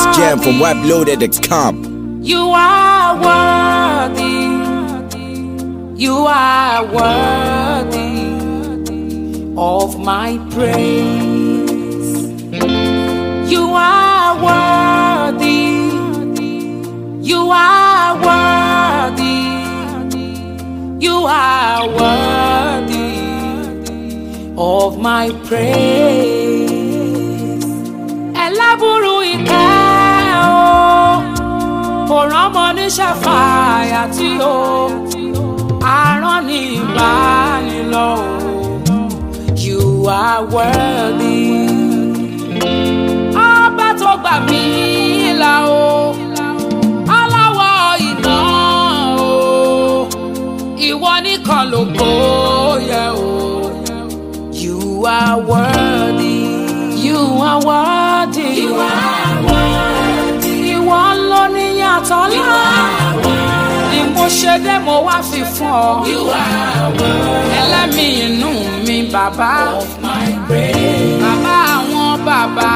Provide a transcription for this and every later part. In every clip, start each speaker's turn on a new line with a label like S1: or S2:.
S1: jam from webloaded.com.
S2: You are worthy. You are worthy of my praise. You are worthy. You are worthy. You are worthy of my praise. Ẹlẹ́bùrú ìkẹ́ o, kò rọ́mọ ní ṣàfàyà tí o, àrán ní ìbánilọ́ o. You are worthy. Ọba tó gbà mí là o, aláwọ̀ iná o, ìwọ nìkan ló gbóyè o. You are worthy. You are worthy. You are worthy. Ìwọ ló ní yàtọ̀ ńlá. Ni mo ṣe dé mo wá fi fún ọ. You are worthy. Ẹlẹ́mìí inú mi bàbá. Of my praise. Bàbá àwọn bàbá.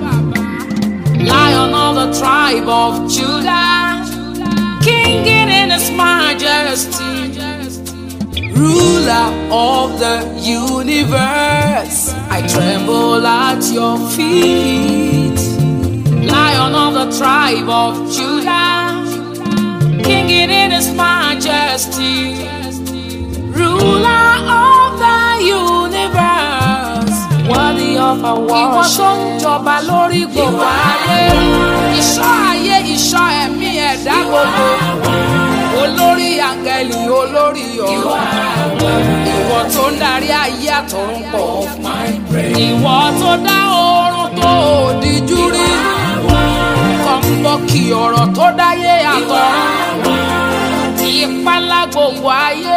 S2: Lion of the tribe of Judah. King in his majesty ruler of the universe. I tremble at your feet, lion of the tribe of Judah, king in his majesty, ruler of the universe, worthy of our worship. Ìwọ tó ń jọba lórí gbogbo ayé, ìṣọ́ ayé, ìṣọ́ ẹ̀mí ẹ̀dá gbogbo olórí àǹgẹ̀lì olórí ọ̀rọ̀ ìwọ tó ń darí ayé àtọ̀run pọ̀ ìwọ tó dá oorun tó òdìjú rí kọ̀ǹbọ̀kì ọ̀rọ̀ tó dáyé àtọ̀run ìpalá gbogbo ayé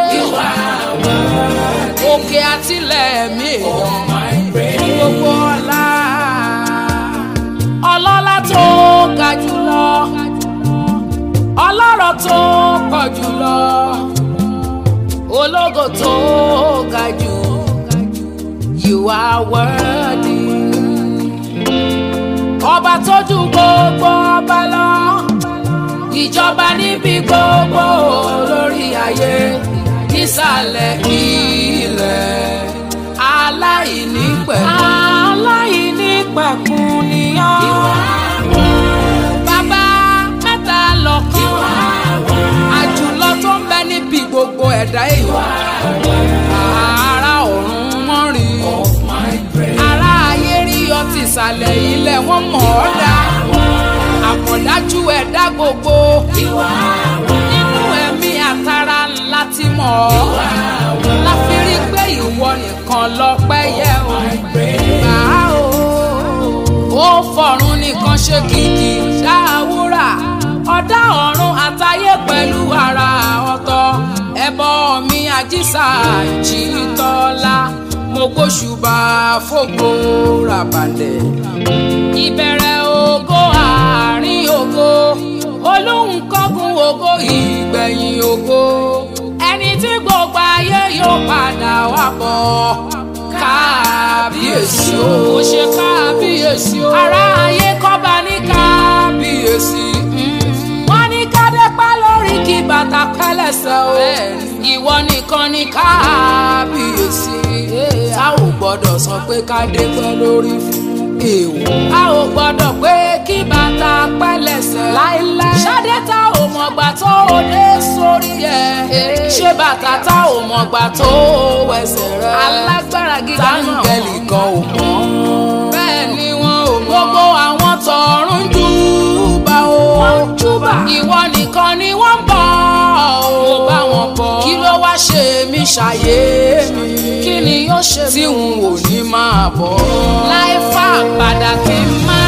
S2: òkè àtìlẹ̀ ẹ̀mí èèyàn gbogbo ọlá ọlọ́lá tó ga jùlọ ọlọ́rọ̀ tó pọ̀ jùlọ ológo tó ga jù you are worthy ọba tó ju gbogbo ọba lọ ìjọba níbi gbogbo lórí ayé nísàlẹ̀ ilẹ̀ aláìnípẹ̀kun aláìnípẹ̀kun ni ọ́ bàbá mẹ́ta lọ́kàn àjùlọ tó ń bẹ níbi gbogbo ẹ̀dá èèyàn ara ọ̀run wọ́n rí ara ayé rí ọtí ìsàlẹ̀ ilẹ̀ wọ́n mọ̀ ọ́ dá àmọ̀dájú ẹ̀dá gbogbo nínú ẹ̀mí àtàrà ńlá ti mọ̀ ọ́ láfi rí pé ìwọ nìkan lọ́pẹ́ yẹ ò gbà ó ó fọ̀run nìkan ṣe kìkì ṣáàwúrà ọ̀dá ọ̀run àtayé pẹ̀lú ara ọ̀tọ̀ ẹbọ mi àjíṣà ìjìtọ́lá mo gbóṣùbà fògo ràbàlẹ̀ ìbẹ̀rẹ̀ ògo àárín ògo olóhùn kọ́gun ògo ìgbẹ̀yìn ògo ẹni tí gbogbo ayé yóò padà wá bọ̀ kábíyèsí o mo ṣe kábíyèsí o ará ayé kọ́ba ní kábíyèsí wọ́n ní kádépá lórí kí bàtà pẹ́lẹ́sẹ̀ o ìwọ nìkan ní kábíyèsí a ò gbọ́dọ̀ sọ pé kádépá lórí fún èèwọ̀ a ò gbọ́dọ̀ pé kí bàtà pẹ́lẹ́sẹ̀ láíláí ṣadé tá ò mọ̀gbà tó o dé sórí ẹ̀ ṣé bàtà tá ò mọ̀gbà tó o wẹsẹ̀ rẹ̀ alágbára gíga náà táǹgẹ̀lì kan ò mọ̀ bẹ́ẹ̀ ni wọn ò mọ̀ gbogbo àwọn tọ̀run júbà o júbà ìwọ nìkan ni wọ́n bọ̀ o mo bá wọn bọ̀ kí ló wá ṣe mí ṣàyé mi kí ni yóò ṣe mí tí n ò ní máa bọ̀ láì fà padà kí n má